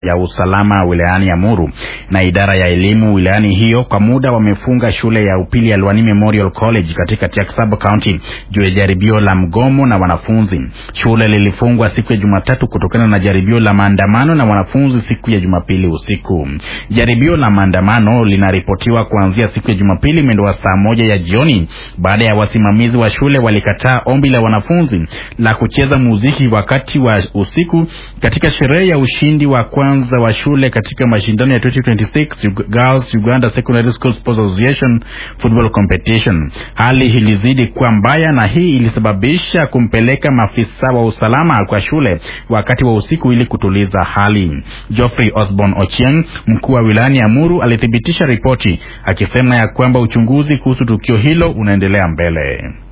ya usalama wilayani Amuru na idara ya elimu wilayani hiyo kwa muda wamefunga shule ya upili ya Lwani Memorial College katika Tiaksab County juu ya jaribio la mgomo na wanafunzi. Shule lilifungwa siku ya Jumatatu kutokana na jaribio la maandamano na wanafunzi siku ya Jumapili usiku. Jaribio la maandamano linaripotiwa kuanzia siku ya Jumapili mwendo wa saa moja ya jioni baada ya wasimamizi wa shule walikataa ombi la wanafunzi la kucheza muziki wakati wa usiku katika sherehe ya ushindi wa kwanza wa shule katika mashindano ya 2026 Girls Uganda Secondary School Sports Association Football Competition. Hali ilizidi kuwa mbaya na hii ilisababisha kumpeleka maafisa wa usalama kwa shule wakati wa usiku ili kutuliza hali. Geoffrey Osborne Ochieng, mkuu wa wilayani Amuru, alithibitisha ripoti akisema ya kwamba uchunguzi kuhusu tukio hilo unaendelea mbele.